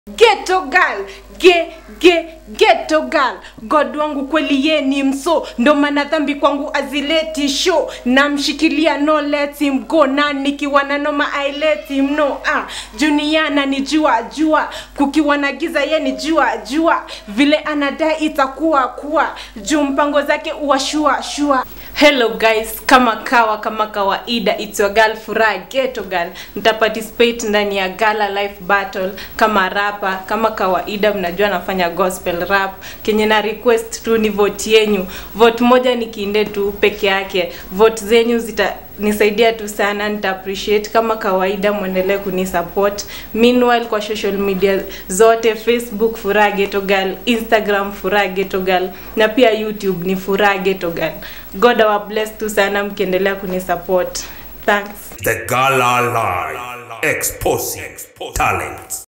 Ghetto girl, ge ge ghetto girl. God wangu kweli ye ni mso, ndo maana dhambi kwangu azileti show. Namshikilia no let him go, na nikiwa na noma I let him know. Ah, Juniana ni jua jua, kukiwa na giza ye ni jua jua, vile anadai itakuwa kuwa, juu mpango zake uwashua shua. Hello guys, kama kawa kama kawaida, it's your girl Furaha Ghetto Girl. Nita participate ndani ya Gala Life Battle kama rapa. Kama kawaida, mnajua nafanya gospel rap. Kenye na request tu ni vote yenyu. Vote moja ni kiinde tu peke yake. Vote zenyu zita nisaidia tu sana, nita appreciate. Kama kawaida, mwendelee kunisupport. Meanwhile, kwa social media zote, Facebook Furaha Ghetto Girl, Instagram Furaha Ghetto Girl na pia YouTube ni Furaha Ghetto Girl. God awa bless tu sana mkiendelea kunisupport. Thanks. The Gala Live. Exposing talent.